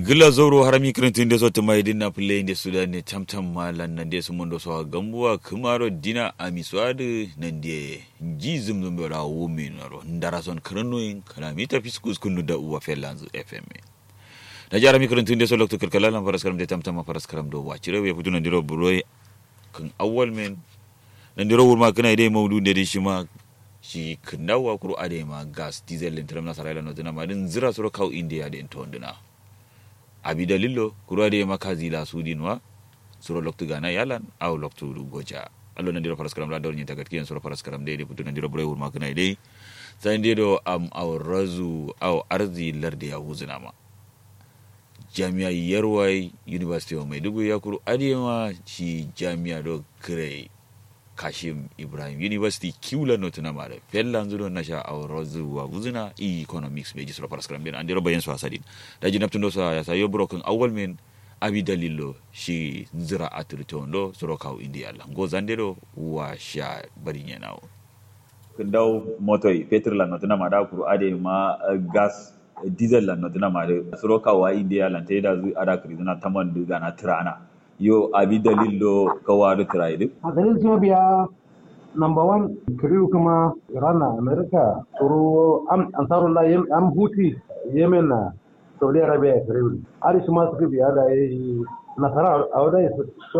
gila zoro harami kirintin da sotu mai dinna play da sudan ne tamtam malan nan da su mun da so gambuwa kumaro dina amiswadu nan da ji zum zum bera wumi naro ndara son kranoin kana mita fiskus kunu da uwa felanz fm da jara mi kirintin da so lokto kirkala lan faras karam da tamtam faras karam do wacire we futu nan diro buroi kan awwal men nan diro wurma kana dai maudu da shi ma shi kindawa kuru ade ma gas diesel lintram na sarayla no dina ma din zira soro kau india da to ndina abi dalillo kuru ade ma kazi la sudinwa soro loktu gana yalan aw loktu goja allo nan diro paraskaram la dornyi tagat kiyen soro paraskaram de de putu nan diro bure wurma kana dai sai diro am aw razu aw arzi larde ya huzuna ma jami'a yarwai university of maiduguri ya kuru ade ma shi jami'a do kire kashim ibrahim university kiwla no tuna mare fellan zudo na sha awro zuwa guzuna e economics be jisro paras kram ben andiro bayen so asadin da jinap tundo so ya sayo broken awal men abi dalilo shi zira atritondo soro kaw india la go zandero wa sha bari nyenawo daw motoy petrol la no tuna mada kuru ade ma gas diesel la no tuna mare soro kaw wa india la teda zu ada krizuna taman duga na tirana yo abi dalillo kawaru tiraidu a dalil kuma biya number one kiriu kuma iran na america turu am ansarullah yem am huti yemen na saudi arabia kiriu ari kuma suka biya da yi nasara a wadda su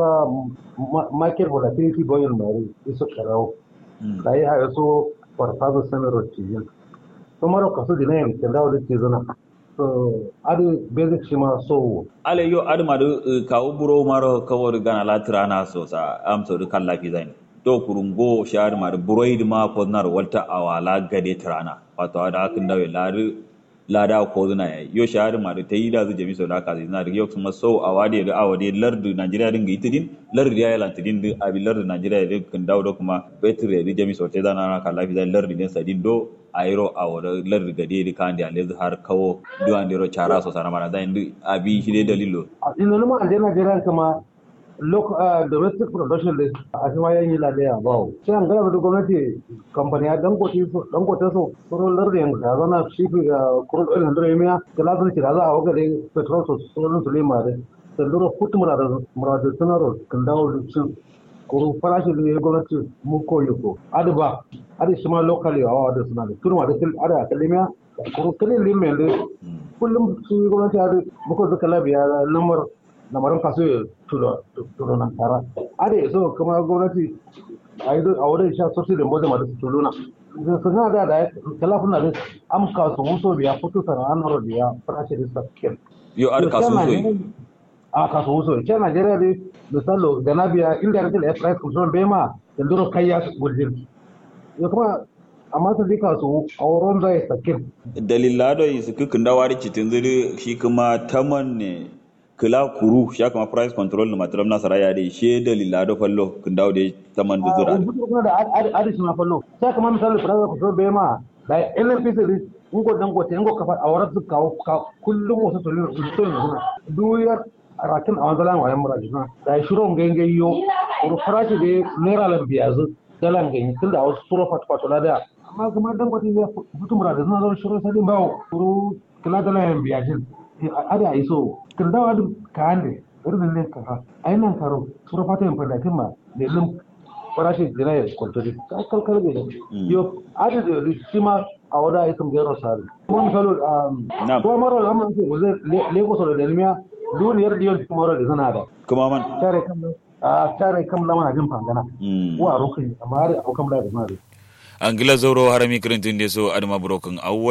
market volatility goyin mari isu karau da yi haya so farfasa sanar cizin su mara kasu dinayen kendawa da cizina so adi basic shi ma so ale yo adi madu kawo buro maro kawo gana la tirana so sa am so kan lafi zain to kurungo shar madu buro idi ma ko nar walta awala gade tirana wato ada akin dawe ladu lada ko zuna yo shar madu ta yi da zu jami so da ka zina da yok kuma so awade da awade lardu najeriya dinga itidin lardu ya yalan tidin da abi lardu najeriya din kan dawo da kuma betre da jami so te zana na kan lafi zain lardu din sadin do ayro awara lardu gade di kandi ale har kawo duwan diro chara so sana mana zain abi shi dai dalilo ina numa ande Najeriya kama local domestic production da a shi ma yan yi ladaya ba sai an gaba da gwamnati kamfani ya dangote so dangote so soro lardu yan da zana shi ga crude oil hundred yamiya da lazan ci da za a waga da petrol so soro su lema da sanduro kutu murada murada sanaro kan dawo da su kuru farashi da ya gwamnati mu koyi ko adu ba adu shi ma locally a wa da suna da turma da ada kalimiya kuru kalin limen da kullum su gwamnati adu muka zuka labiya lamar lamarin kaso ya tulo nan tara ade so kuma gwamnati a yi a wurin sha sosai da mbode ma da su tulo na su na da da talafin na da am kaso muso biya fito sana an haro biya farashi da sakin yo ar kaso so a kaso muso ke Najeriya dai misalo da na biya indirectly air price control bai ma da duro kai ya gudin ya kuma amma ta dika su a wurin zai sakin dalilado yi su kukin dawari citin zuri shi kuma taman ne kila kuru ya kama price control na mataram na saraya da she dalilado fallo kin dawo da taman da zura kuma da adishi na fallo sai kamar misali price control bai ma da NNPC din ngo dangote ngo kafa a wurin su kawo kullum wasu tulun su ne duyar rakin a wanzalan wayan murajina da shirin gangayyo kuru farashi da naira lambiyazu dalan ganyi tun da wasu turo fatfatula da amma kuma dan kwati ya fito mura da zan zo shirin sadin bawo kuru kila da layan biyajin ada iso kin dawa duk ka hande irin ne ka ha ainan karo sura fata yin fadatin ma da lim farashi dina ya kwantari ka kalkal ga yo ada da shi ma a wada isin gero sari kuma misalo ko maro da amma ko zai lagos da dalmiya duniyar diyon kuma da zana da kuma man tare kan a tare kan lama jin fangana wa rukuni amma har aukan da zana da angila zauro harami kirintin de so adama broken awwa